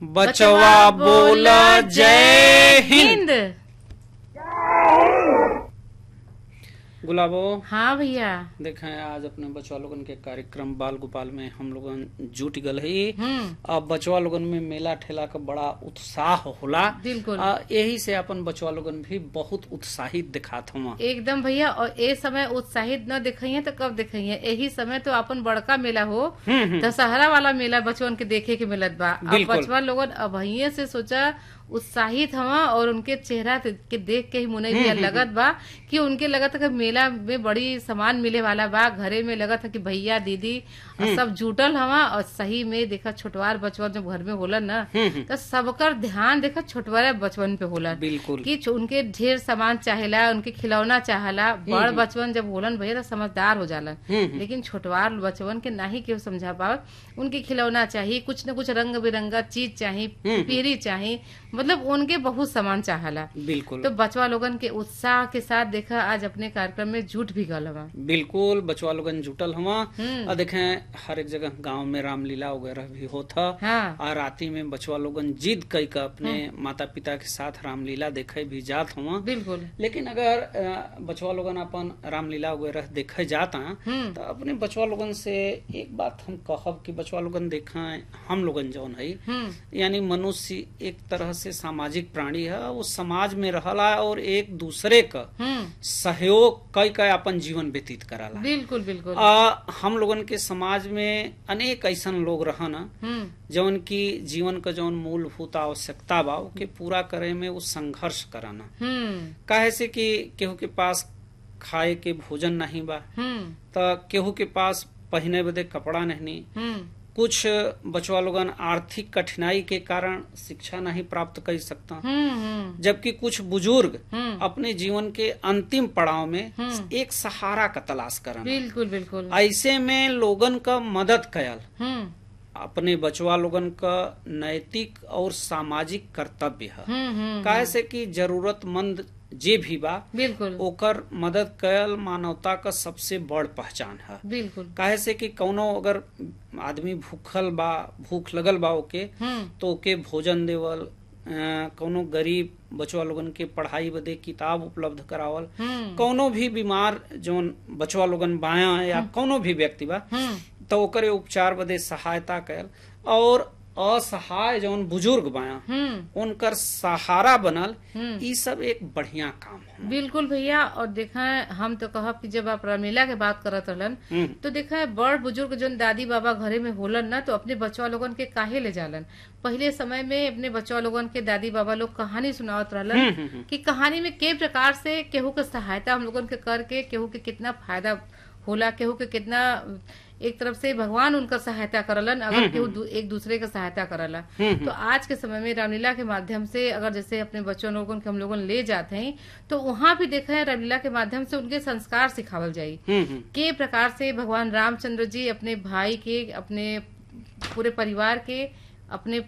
बचवा बोला जय हिंद गुलाबो हाँ भैया देखें आज अपने बचवा लोगन के कार्यक्रम बाल गोपाल में हम लोगन जुट गल है हम्म अब बचवा लोगन में मेला ठेला का बड़ा उत्साह होला बिल्कुल आ, यही से अपन बचवा लोगन भी बहुत उत्साहित दिखात हम एकदम भैया और ए समय उत्साहित न दिखाइए तो कब दिखाइए यही समय तो अपन बड़का मेला हो दशहरा वाला मेला बचवन के देखे के मिलत बा अब बिल्कुल। बचवा लोगन अभइये से सोचा उत्साहित हवा और उनके चेहरा ते- के देख के ही मुने भी लगत बा कि उनके लगत है कि मेला में बड़ी सामान मिले वाला बा घरे में लगत है कि भैया दीदी और सब जुटल हवा और सही में देखा छोटवार बचवन जब घर में होलन ना तो सबकर ध्यान देखा छोटवार बचवन पे होलन बिल्कुल कि च- उनके ढेर सामान चाहेला उनके खिलौना चाहला बड़ बचवन जब होलन भैया तो समझदार हो जालन लेकिन छोटवार बचवन के नाही केहू समझा पावत उनके खिलौना चाहिए कुछ न कुछ रंग बिरंगा चीज चाहिए पीरी चाहिए मतलब उनके बहुत सामान चाहला बिल्कुल तो बचवा लोगन के उत्साह के साथ देखा आज अपने कार्यक्रम में जुट भी गल हवा बिल्कुल बचवा लोगन जुटल हवा हम्म। और देखें हर एक जगह गांव में रामलीला वगैरह भी होता हाँ और राती में बचवा लोगन जिद कई का अपने माता पिता के साथ रामलीला देखे भी जात हुआ बिल्कुल लेकिन अगर अ, बचवा लोगन अपन रामलीला वगैरह देखे जाता हम्म तो अपने बचवा लोगन से एक बात हम कहब कि बचवा लोगन देखा हम लोगन जौन है हम्म यानी मनुष्य एक तरह से सामाजिक प्राणी है वो समाज में रहला और एक दूसरे का हम्म सहयोग कई कई अपन जीवन व्यतीत कराला बिल्कुल बिल्कुल आ, हम लोगन के समाज में अनेक ऐसन लोग रहन हम्म जौन की जीवन का जौन मूलभूत आवश्यकता बा के पूरा करे में वो संघर्ष कराना हम्म काहे से कि केहू के पास खाए के भोजन नहीं बा हम्म त केहू के पास पहने बदे कपड़ा नहीं हम्म कुछ बचवा लोगन आर्थिक कठिनाई के कारण शिक्षा नहीं प्राप्त कर सकता हम्म हम्म जबकि कुछ बुजुर्ग हम्म अपने जीवन के अंतिम पड़ाव में एक सहारा का तलाश करना बिल्कुल बिल्कुल ऐसे में लोगन का मदद कयल हम्म अपने बचवा लोगन का नैतिक और सामाजिक कर्तव्य है हम्म हम्म काहे से कि जरूरतमंद जे भी बा बिल्कुल ओकर मदद कयल मानवता का सबसे बड़ पहचान है बिल्कुल काहे से कि कौनो अगर आदमी भूखल बा भूख लगल बा ओके हम्म तो ओके भोजन देवल अ, कौनो गरीब बचवा लोगन के पढ़ाई बदे किताब उपलब्ध करावल हम्म कौनो भी बीमार जौन बचवा लोगन बाया या कौनो भी व्यक्ति बा हम्म तो ओकरे उपचार बदे सहायता कयल और असहाय जौन बुजुर्ग बाया हम्म उनकर सहारा बनल हम्म। ई सब एक बढ़िया काम है बिल्कुल भैया और देखा है हम तो कहब कि जब आप रामलीला के बात करत रहलन हम्म, तो देखा है बड़ बुजुर्ग जोन दादी बाबा घरे में होलन ना तो अपने बच्चा लोगन के काहे ले जालन पहले समय में अपने बच्चा लोगन के दादी बाबा लोग कहानी सुनावत रहलन हम्म, हम्म, कि कहानी में के प्रकार से केहू के सहायता हम लोगन के करके केहू के कितना फायदा होला केहू के कितना एक तरफ से भगवान उनका सहायता करलन अगर केहू दू- एक दूसरे का सहायता करला तो आज के समय में रामलीला के माध्यम से अगर जैसे अपने बच्चों लोगन के हम लोगन ले जाते हैं तो वहां भी देखा है रामलीला के माध्यम से उनके संस्कार सिखावल जाई हम्म, हम्म, के प्रकार से भगवान रामचंद्र जी अपने भाई के अपने पूरे परिवार के अपने